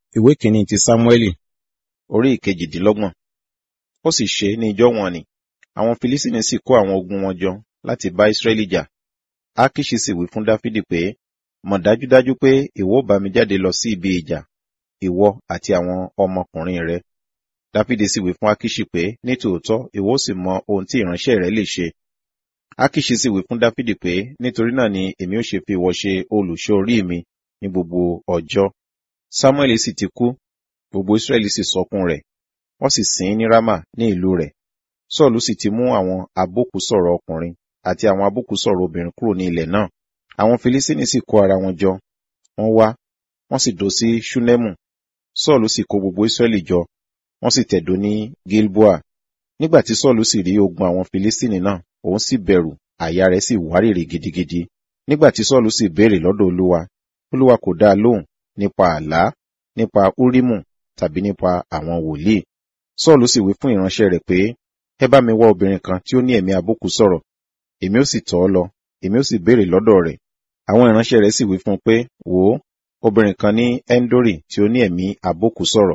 ìwé kìíní ti sámúẹ́lì orí ìkejìdínlọ́gbọ̀n ó sì ṣe ní ijọ́ wọn ni àwọn filistini sì kó àwọn ogun wọn jọ láti bá israẹli jà akiṣi sì wí fún dáfídì pé mọ̀ dájúdájú pé ìwọ ó bá mi jáde lọ sí ibi ìjà ìwọ àti àwọn ọmọkùnrin rẹ dáfídì sì wí fún akiṣi pé ní tòótọ́ ìwọ ó sì mọ ohun tí ìránṣẹ́ rẹ lè ṣe akiṣi sì wí fún dáfídì pé nítorí náà ni èmi ó ṣe fi ìwọ ṣe olùṣọ́ orí mi ní gbogbo ọjọ́ samuel sì ti kú gbogbo israẹli sì sọkún rẹ̀ wọ́n sì sìn ín ní rama ní ìlú rẹ̀ sọ́ọ̀lù sì ti mú àwọn abókùsọ̀rọ̀ ọkùnrin àti àwọn abókùsọ̀rọ̀ obìnrin kúrò ní ilẹ̀ náà àwọn filistini sì kó ara wọn jọ wọ́n wá wọ́n sì dó sí ṣúnẹ́mù sọ́ọ̀lù sì kó gbogbo israẹli jọ wọ́n sì tẹ̀dó ní gilboa nígbà tí sọ́ọ̀lù sì rí ogun àwọn filistini náà òun sì bẹ̀rù àyà rẹ̀ sì wárìrì gidigidi nígbà tí sọ́ọ̀lù sì béèrè lọ́dọ̀ olúwa olúwa kò dá a lóhùn nípa àlá nípa úrímù tàbí nípa àwọn wòlíì sọ́ọ̀lù sì wí fún ìránṣẹ́ rẹ̀ pé ẹ bá mi wá obìnrin kan tí ó ní ẹ̀mí àbókù sọ̀rọ̀ èmi ó sì tọ̀ ọ́ lọ èmi ó sì béèrè lọ́dọ̀ rẹ̀ àwọn ìránṣẹ́ rẹ̀ sì wí fún un pé wò ó obìnrin kan ní endori tí ó ní ẹ̀mí àbókù sọ̀rọ̀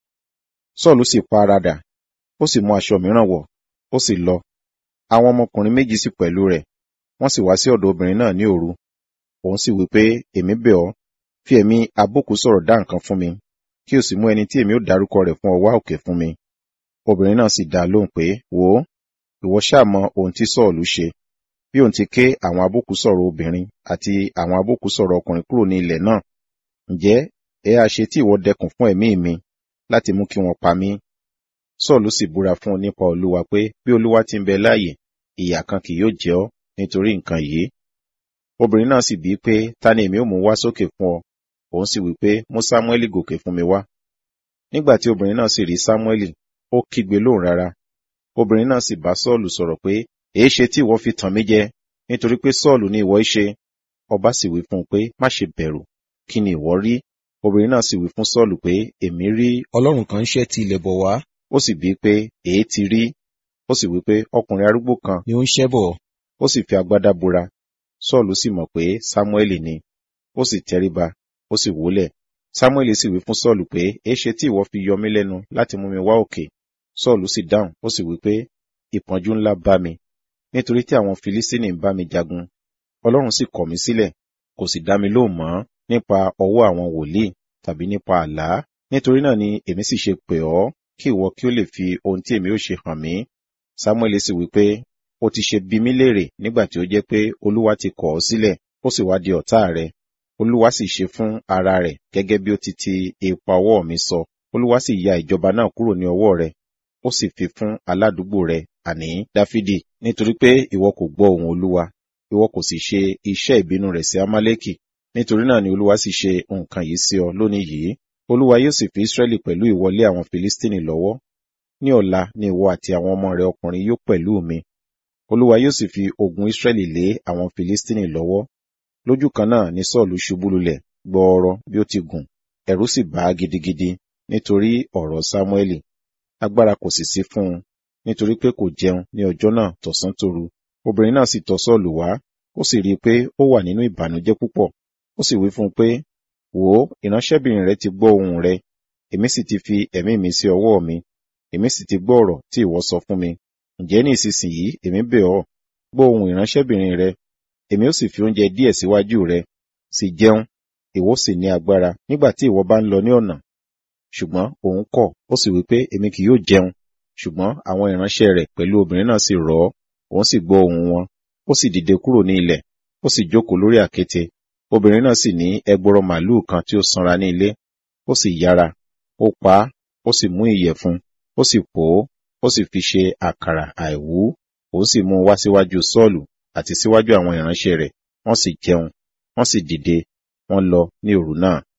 sọ́ọ̀lù sì pa ara dà ó sì mú aṣọ mìíràn wọ̀ ó sì lọ àwọn ọmọkùnrin méjì sì pẹ̀lú rẹ̀ wọ́n sì wá sí ọ̀dọ̀ obìnrin náà ní òru òun sì wí pé èmi bẹ̀ ọ́ fi ẹ̀mí àbókù sọ̀rọ̀ dá nǹkan fún mi kí o sì mú ẹni tí èmi ó dárúkọ rẹ̀ fún ọ wá òkè fún mi obìnrin náà sì dá a lóhùn pé wò ó ìwọ ṣáà mọ ohun tí sọ́ọ̀lù ṣe bí òun ti ké àwọn abókù sọ̀rọ̀ obìnrin àti àwọn abókù sọ̀rọ̀ ọkùnrin kúrò ní ilẹ̀ náà ǹjẹ́ ẹ á ṣe tí ìwọ dẹkùn fún ẹ̀mí mi láti mú kí wọ́n pa mí sọ́ọ̀lù sì búra fún un nípa olúwa pé bí olúwa ti ń bẹ láàyè ìyà kan kì yóò jẹ ọ́ nítorí nǹkan yìí obìnrin náà sì bíi pé ta ni èmi ó mú wá sókè fún ọ òun sì wí pé mú sámúẹ́lì gòkè fún mi wá nígbà tí obìnrin náà sì rí sámúẹ́lì ó kígbe lóhùn rárá obìnrin náà sì bá sọ́ọ̀lù sọ̀rọ̀ pé èé ṣe tí ìwọ fi tàn mí jẹ nítorí pé sọ́ọ̀lù ni ìwọ ṣe ọba sì wí fún un pé má ṣe bẹ̀rù kí ni ìwọ rí obìnrin náà sì wí fún sọ́ọ̀lù pé èmi rí ọlọ́run kan ń ṣẹ́ ti ilẹ̀ bọ̀ wá ó sì bíi pé èé ti rí ó sì wí pé ọkùnrin arúgbó kan ni ó ń ṣẹ́ bọ̀ ó sì fi agbádá bora sọ́ọ̀lù sì mọ̀ pé sámúẹ́lì ni ó sì tẹríba ó sì wólẹ̀ sámúẹ́lì sì wí fún sọ́ọ̀lù pé èéṣe tí ìwọ fi yọ mí lẹ́nu láti mú mi wá òkè sọ́ọ̀lù sì dáhùn ó sì wí pé ìpọ́njú ńlá bá mi nítorí tí àwọn filistini ń bá mi jagun ọlọ́run sì kọ̀ mí sílẹ̀ kò sì dá mi lóhùn mọ́ nípa ọwọ́ àwọn wòlíì tàbí nípa àlá nítorí náà ni èmi sì ṣe pè ọ́ kí ìwọ kí ó lè fi ohun tí èmi ó ṣe hàn mí sámúẹ́lì sì wí pé ó ti ṣe bí mí léèrè nígbà tí ó jẹ́ pé olúwa ti kọ̀ ọ́ sílẹ̀ ó sì wá di ọ̀tá rẹ̀ olúwa sì ṣe fún ara rẹ̀ gẹ́gẹ́ bí ó ti ti ipa ọwọ́ mi sọ olúwa sì ya ìjọba náà kúrò ní ọwọ́ rẹ̀ ó sì fi fún aládùúgbò rẹ̀ àní dáfídì nítorí pé ìwọ kò gbọ́ ohùn olúwa ìwọ kò sì ṣe iṣẹ́ ìbínú rẹ̀ sí amálẹ́kì nítorí náà ni olúwa sì ṣe nǹkan yìí sí ọ lónìí yìí olúwa yóò sì fi israẹli pẹ̀lú ìwọlé àwọn filistini lọ́wọ́ ní ọ̀la ni ìwọ àti àwọn ọmọ rẹ ọkùnrin yóò pẹ̀lú mi olúwa yóò sì fi ogun israẹli lé àwọn filistini lọ́wọ́ lójú kan náà ni sọ́ọ̀lù ṣubú lulẹ̀ gbọọrọ bí ó ti gùn ẹ̀rù sì bà á gidigidi nítorí ọ̀rọ̀ sámúẹ́lì agbára kò sì sí fún un nítorí pé kò jẹun ní ọjọ́ náà tọ̀sán tòru obìnrin náà sì tọ̀ sọ́ọ̀lù wá ó sì rí i pé ó wà nínú ìbànújẹ́ púpọ̀ ó sì wí fún un pé wò ó ìránṣẹ́bìnrin rẹ ti gbọ́ ohùn rẹ èmi sì ti fi ẹ̀mí mi sí ọwọ́ mi èmi sì ti gbọ́ ọ̀rọ̀ tí ìwọ sọ fún mi ǹjẹ́ ní ìsinsìnyí èmi bẹ̀ ọ́ gbọ́ ohùn ìránṣẹ́bìnrin rẹ èmi ó sì fi oúnjẹ díẹ̀ síwájú rẹ sì jẹun ìwọ sì ní agbára nígbà tí ìwọ bá ń lọ ní ọ̀nà ṣùgbọ́n òun kọ̀ ó sì wí pé èmi kì yóò jẹun ṣùgbọ́n àwọn ìránṣẹ́ rẹ̀ pẹ̀lú obìnrin náà sì rọ̀ ọ́ òun sì gbọ́ ohùn wọn ó sì dìde kúrò ní ilẹ̀ ó sì jókòó lórí àkéte obìnrin náà sì ní ẹgbọrọ màlúù kan tí ó sanra ní ilé ó sì yára ó pa á ó sì mú ìyẹ̀fun ó sì pò ó ó sì fi ṣe àkàrà àìwú òun sì mú un wá síwájú sọ́ọ̀lù àti síwájú àwọn ìránṣẹ́ rẹ̀ wọ́n sì jẹun wọ́n sì dìde wọ́n lọ ní òru náà